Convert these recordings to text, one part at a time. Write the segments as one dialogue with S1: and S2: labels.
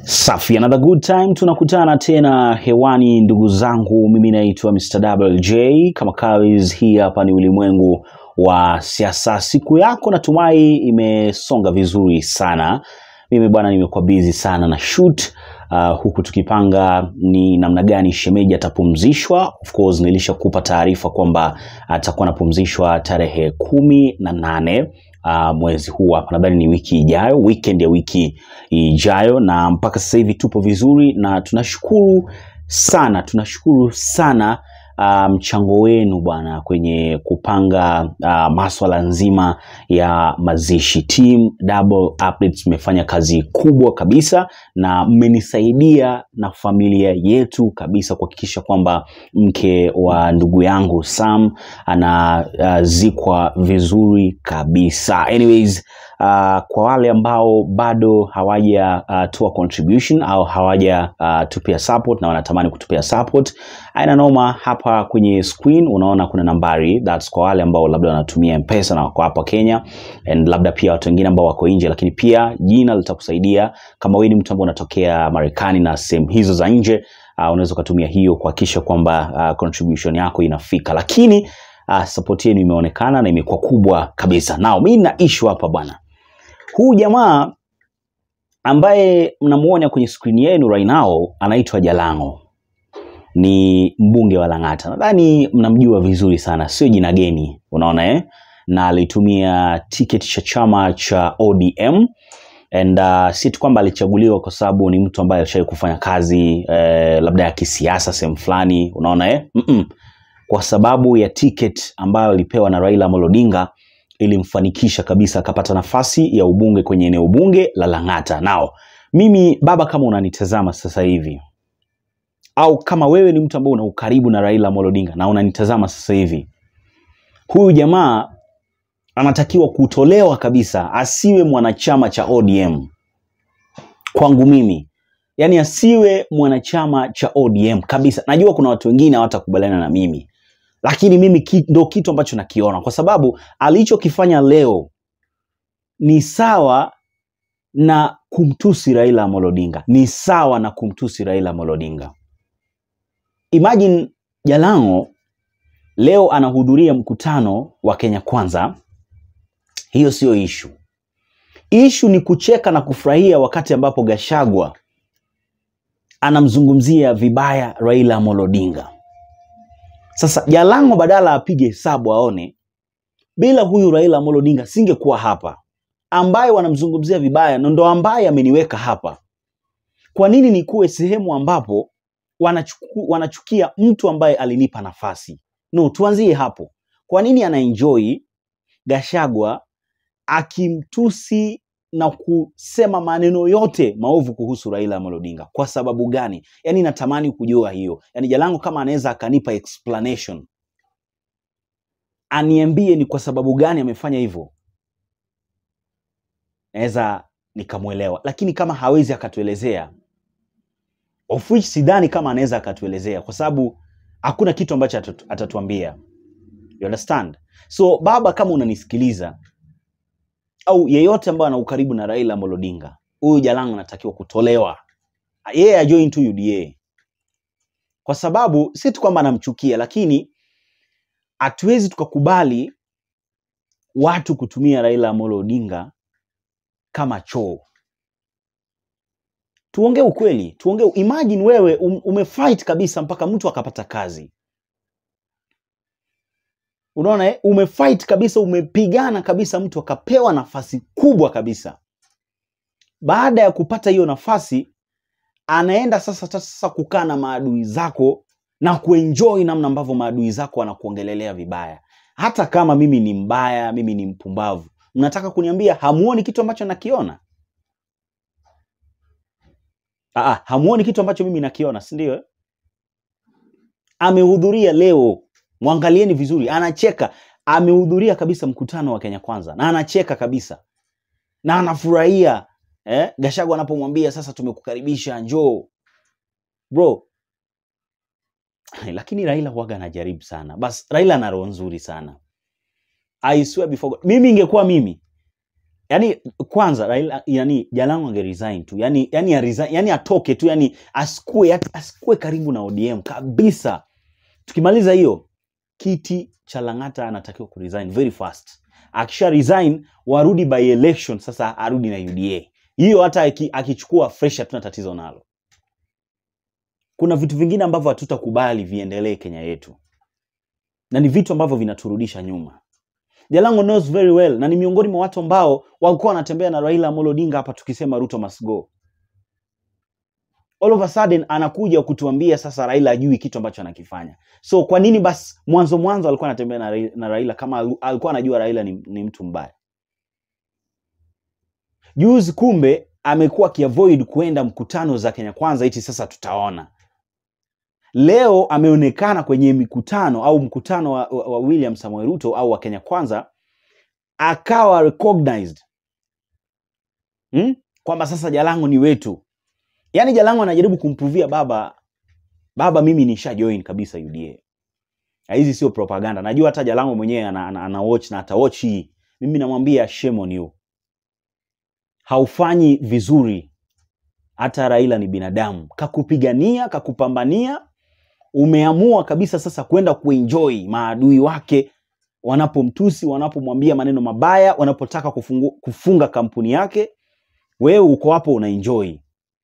S1: Safi, another good time. Tunakutana tena hewani ndugu zangu, mimi naitwa Mr. WJ kama kawaida. Hii hapa ni ulimwengu wa siasa. Siku yako natumai imesonga vizuri sana. Mimi bwana, nimekuwa busy sana na shoot uh, huku tukipanga ni namna gani shemeji atapumzishwa. Of course nilishakupa taarifa kwamba atakuwa anapumzishwa tarehe kumi na nane uh, mwezi huu hapa, nadhani ni wiki ijayo, weekend ya wiki ijayo, na mpaka sasa hivi tupo vizuri na tunashukuru sana, tunashukuru sana uh, mchango wenu bwana kwenye kupanga uh, maswala nzima ya mazishi. Team Double Updates mmefanya kazi kubwa kabisa na mmenisaidia na familia yetu kabisa kuhakikisha kwamba mke wa ndugu yangu Sam anazikwa uh, vizuri kabisa. Anyways, uh, kwa wale ambao bado hawaja uh, toa contribution au hawaja uh, tupia support na wanatamani kutupia support, aina noma, hapa kwenye screen unaona kuna nambari, that's kwa wale ambao labda wanatumia mpesa na wako hapa Kenya and labda pia watu wengine ambao wako nje, lakini pia jina litakusaidia kama wewe ni mtu ambao unatokea Marekani na sehemu hizo za nje uh, unaweza ukatumia hiyo kuhakikisha kwamba uh, contribution yako inafika, lakini uh, support yenu imeonekana na imekuwa kubwa kabisa. Nao mimi na issue hapa bwana, huu jamaa ambaye mnamuona kwenye screen yenu right now anaitwa Jalango, ni mbunge wa Lang'ata. Nadhani mnamjua vizuri sana, sio jina geni, unaona eh? na alitumia tiketi cha chama cha ODM and uh, si tu kwamba alichaguliwa kwa sababu ni mtu ambaye alishawahi kufanya kazi eh, labda ya kisiasa sehemu fulani, unaona eh? mm -mm. kwa sababu ya ticket ambayo alipewa na Raila Amolo Odinga ilimfanikisha kabisa akapata nafasi ya ubunge kwenye eneo bunge la Lang'ata. Nao mimi baba, kama unanitazama sasa hivi au kama wewe ni mtu ambaye una ukaribu na Raila Amolo Odinga na unanitazama sasa hivi, huyu jamaa anatakiwa kutolewa kabisa, asiwe mwanachama cha ODM kwangu mimi, yaani asiwe mwanachama cha ODM kabisa. Najua kuna watu wengine hawatakubaliana na mimi, lakini mimi ki, ndo kitu ambacho nakiona, kwa sababu alichokifanya leo ni sawa na kumtusi Raila Amolo Odinga, ni sawa na kumtusi Raila Amolo Odinga. Imagine Jalango leo anahudhuria mkutano wa Kenya Kwanza. Hiyo siyo ishu. Ishu ni kucheka na kufurahia wakati ambapo Gashagwa anamzungumzia vibaya Raila Amolo Odinga. Sasa Jalango badala apige hesabu aone, bila huyu Raila Amolo Odinga singekuwa hapa, ambaye wanamzungumzia vibaya na ndo ambaye ameniweka hapa. Kwa nini nikuwe sehemu ambapo wanachuku, wanachukia mtu ambaye alinipa nafasi? No, tuanzie hapo. Kwa nini anaenjoy Gashagwa akimtusi na kusema maneno yote maovu kuhusu Raila Amolo Odinga? Kwa sababu gani? Yaani natamani kujua hiyo. Yaani Jalango kama anaweza akanipa explanation, aniambie ni kwa sababu gani amefanya hivyo, naweza nikamwelewa, lakini kama hawezi akatuelezea, of which sidhani kama anaweza akatuelezea, kwa sababu hakuna kitu ambacho atatu, atatuambia. You understand? So baba, kama unanisikiliza au yeyote ambaye ana ukaribu na Raila Amolo Odinga, huyu Jalango anatakiwa kutolewa, yeye yeah, ajoin tu UDA, kwa sababu si tu kwamba anamchukia, lakini hatuwezi tukakubali watu kutumia Raila Amolo Odinga kama choo. Tuongee ukweli, tuongee. Imagine wewe um, umefight kabisa mpaka mtu akapata kazi Unaona eh? Umefight kabisa, umepigana kabisa, mtu akapewa nafasi kubwa kabisa. Baada ya kupata hiyo nafasi, anaenda sasa sasa kukaa na maadui zako na kuenjoy namna ambavyo maadui zako wanakuongelelea vibaya. Hata kama mimi ni mbaya, mimi ni mpumbavu, mnataka kuniambia hamuoni kitu ambacho nakiona? Aa, hamuoni kitu ambacho mimi nakiona, si ndio? Amehudhuria leo Mwangalieni vizuri, anacheka. Amehudhuria kabisa mkutano wa Kenya Kwanza na anacheka kabisa na anafurahia eh? Gachagua anapomwambia sasa, tumekukaribisha njoo bro. Lakini Raila huwaga anajaribu sana. Bas, Raila ana roho nzuri sana. I swear before God. Mimi ingekuwa mimi yani kwanza Raila, yani Jalango angeresign tu yani, yani, aresign, yani atoke tu yani asikue, asikue karibu na ODM kabisa. Tukimaliza hiyo kiti cha Lang'ata anatakiwa kuresign very fast. Akisha resign warudi by election, sasa arudi na UDA. Hiyo hata aki- akichukua fresh hatuna tatizo nalo. Kuna vitu vingine ambavyo hatutakubali viendelee Kenya yetu, na ni vitu ambavyo vinaturudisha nyuma. Jalango knows very well na ni miongoni mwa watu ambao walikuwa wanatembea na Raila Amolo Odinga hapa tukisema Ruto must go. All of a sudden anakuja kutuambia sasa Raila ajui kitu ambacho anakifanya. So kwa nini basi mwanzo mwanzo alikuwa anatembea na Raila, na Raila kama alu- alikuwa anajua Raila ni, ni mtu mbaya? Juzi kumbe amekuwa akiavoid kuenda mkutano za Kenya Kwanza eti sasa tutaona. Leo ameonekana kwenye mikutano au mkutano wa, wa, wa William Samoei Ruto au wa Kenya Kwanza akawa recognized hmm? kwamba sasa Jalango ni wetu. Yaani Jalango anajaribu kumpuvia baba baba, mimi nisha join kabisa UDA. Na hizi sio propaganda. Najua hata Jalango mwenyewe ana, ana, ana watch na ata watch hii. Mimi namwambia shame on you. Haufanyi vizuri. Hata Raila ni binadamu, kakupigania, kakupambania, umeamua kabisa sasa kwenda kuenjoy maadui wake wanapomtusi, wanapomwambia maneno mabaya, wanapotaka kufungu, kufunga kampuni yake, wewe uko hapo unaenjoy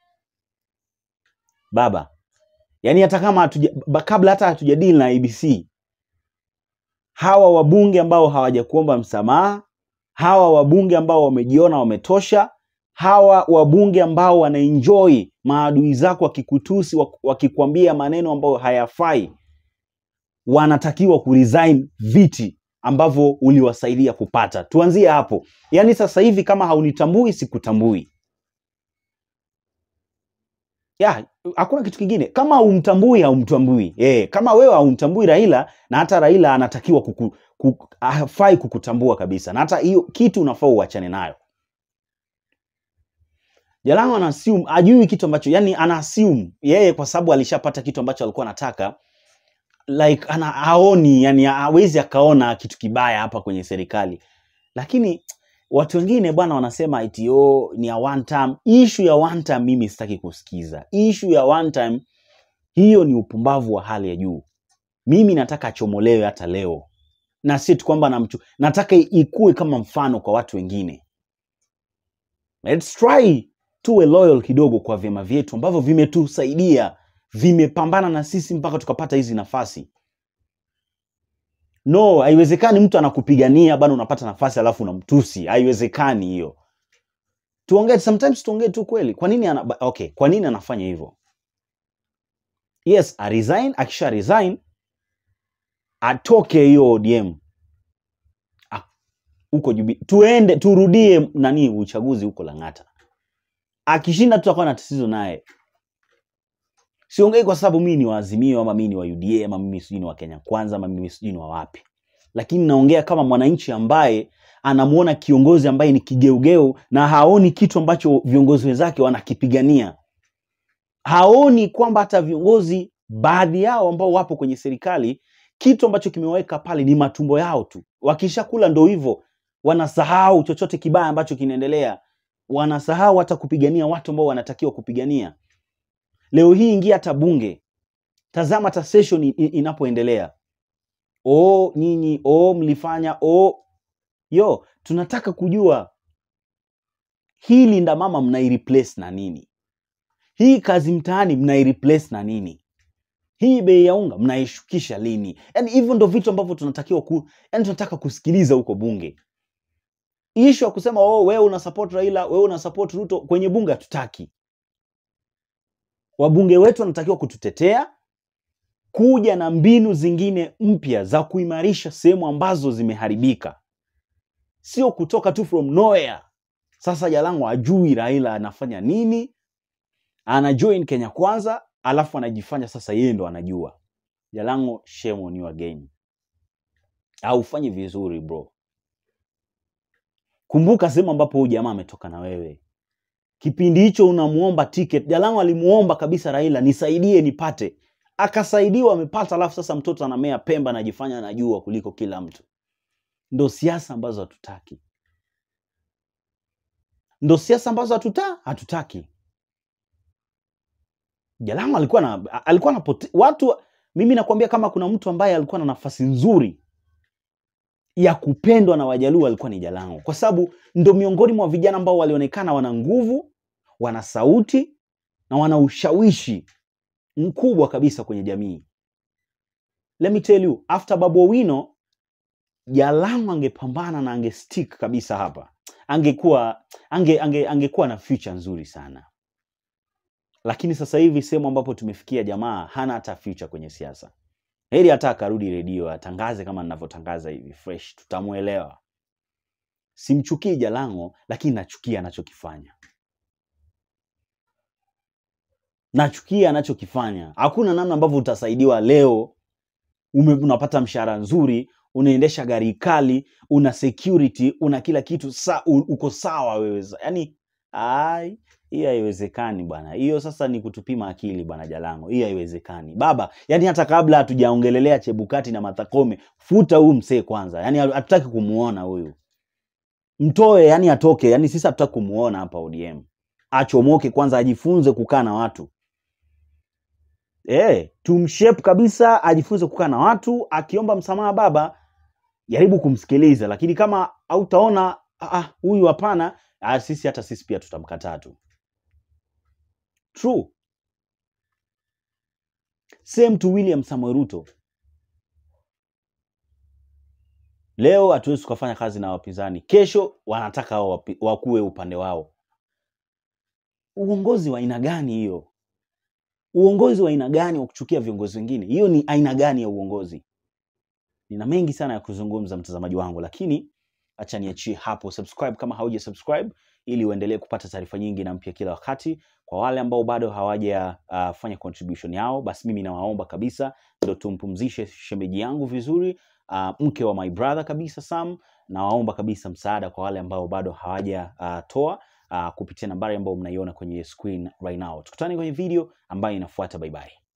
S1: baba. Yaani hata kama hatuja, ba- kabla hata hatujadili na ABC, hawa wabunge ambao hawajakuomba msamaha, hawa wabunge ambao wamejiona wametosha, hawa wabunge ambao wanaenjoy maadui zako wakikutusi, wak- wakikwambia maneno ambayo hayafai, wanatakiwa kuresign viti ambavyo uliwasaidia kupata. Tuanzie hapo. Yaani sasa hivi kama haunitambui, sikutambui. ya hakuna kitu kingine kama haumtambui haumtambui eh kama wewe haumtambui Raila na hata Raila anatakiwa kuku, kuku, hafai kukutambua kabisa na hata hiyo kitu unafaa uachane nayo Jalango ana assume ajui kitu ambacho yani ana assume yeye kwa sababu alishapata kitu ambacho alikuwa anataka like ana haoni yani hawezi akaona kitu kibaya hapa kwenye serikali lakini watu wengine bwana wanasema eti oh, ni ya one time issue ya one time mimi sitaki kusikiza issue ya one time hiyo ni upumbavu wa hali ya juu mimi nataka achomolewe hata leo na si tu kwamba namchu nataka ikue kama mfano kwa watu wengine let's try tuwe loyal kidogo kwa vyama vyetu ambavyo vimetusaidia vimepambana na sisi mpaka tukapata hizi nafasi no haiwezekani mtu anakupigania bado unapata nafasi alafu unamtusi haiwezekani hiyo tuongee sometimes tuongee tu kweli kwa nini ana, ba- okay kwa nini anafanya hivyo yes a resign akisha resign atoke hiyo ODM Ah, huko jubi tuende turudie nani uchaguzi huko Lang'ata akishinda tutakuwa na tatizo naye siongei kwa sababu mimi ni wa Azimio ama mimi ni wa UDA ama mimi sijui ni wa Kenya Kwanza ama mimi sijui ni wa wapi, lakini naongea kama mwananchi ambaye anamuona kiongozi ambaye ni kigeugeu na haoni kitu ambacho viongozi wenzake wanakipigania. Haoni kwamba hata viongozi baadhi yao ambao wapo kwenye serikali kitu ambacho kimeweka pale ni matumbo yao tu. Wakishakula ndo hivyo, wanasahau chochote kibaya ambacho kinaendelea, wanasahau hata kupigania watu ambao wanatakiwa kupigania. Leo hii ingia hata bunge, tazama hata session i- i- inapoendelea. Oh, nyinyi oh, mlifanya oh. Yo, tunataka kujua hii Linda Mama mnaireplace na nini? Hii kazi mtaani mnaireplace na nini? Hii bei ya unga mnaishukisha lini? Yaani hivyo ndo vitu ambavyo tunatakiwa ku, yani tunataka kusikiliza huko bunge. Ishu ya kusema oh, wewe una support Raila, wewe una support Ruto kwenye bunge hatutaki. Wabunge wetu wanatakiwa kututetea, kuja na mbinu zingine mpya za kuimarisha sehemu ambazo zimeharibika, sio kutoka tu from nowhere. Sasa Jalango ajui Raila anafanya nini, ana join Kenya Kwanza, alafu anajifanya sasa yeye ndo anajua. Jalango, shame on you again, haufanyi vizuri bro. Kumbuka sehemu ambapo huyu jamaa ametoka na wewe. Kipindi hicho unamuomba ticket, Jalango alimuomba kabisa Raila, nisaidie nipate, akasaidiwa, amepata. Alafu sasa mtoto anamea Pemba, anajifanya anajua kuliko kila mtu. Ndo siasa ambazo hatutaki. ndo siasa ambazo hatuta hatutaki. Jalamo alikuwa na alikuwa na watu, mimi nakwambia kama kuna mtu ambaye alikuwa na nafasi nzuri ya kupendwa na Wajaluo alikuwa ni Jalang'o, kwa sababu ndo miongoni mwa vijana ambao walionekana wana nguvu, wana sauti na wana ushawishi mkubwa kabisa kwenye jamii. Let me tell you, after Babu Owino, Jalang'o angepambana na angestick kabisa hapa, angekuwa ange, ange, angekuwa na future nzuri sana, lakini sasa hivi sehemu ambapo tumefikia, jamaa hana hata future kwenye siasa. Heri hata akarudi redio atangaze kama ninavyotangaza hivi fresh, tutamuelewa. Simchukii Jalang'o, lakini nachukia anachokifanya, nachukia anachokifanya. Hakuna namna ambavyo utasaidiwa leo. Ume, unapata mshahara nzuri, unaendesha gari kali, una security, una kila kitu sa, u, uko sawa wewe, yaani ai hiyo haiwezekani bwana. Hiyo sasa ni kutupima akili bwana Jalang'o, hiyo haiwezekani baba. Yani hata kabla hatujaongelelea Chebukati na Martha Koome, futa huyu msee kwanza. Yani hatutaki kumuona huyu, mtoe, yani atoke. Yani sisi hatutaki kumuona hapa ODM, achomoke kwanza, ajifunze kukaa na watu eh, tumshape kabisa, ajifunze kukaa na watu. Akiomba msamaha baba, jaribu kumsikiliza, lakini kama hautaona huyu hapana, sisi hata sisi pia tutamkataa tu. True. Same to William Samoei Ruto. Leo hatuwezi tukafanya kazi na wapinzani, kesho wanataka wao wakuwe upande wao. Uongozi wa aina gani hiyo? Uongozi wa aina gani wa kuchukia viongozi wengine? Hiyo ni aina gani ya uongozi? Nina mengi sana ya kuzungumza mtazamaji wangu, lakini acha niachie hapo. Subscribe kama hauja subscribe ili uendelee kupata taarifa nyingi na mpya kila wakati. Kwa wale ambao bado hawajafanya uh, contribution yao, basi mimi nawaomba kabisa ndo tumpumzishe shemeji yangu vizuri, uh, mke wa my brother kabisa Sam. Nawaomba kabisa msaada kwa wale ambao bado hawajatoa uh, uh, kupitia nambari ambayo mnaiona kwenye screen right now. Tukutane kwenye video ambayo inafuata. Bye bye.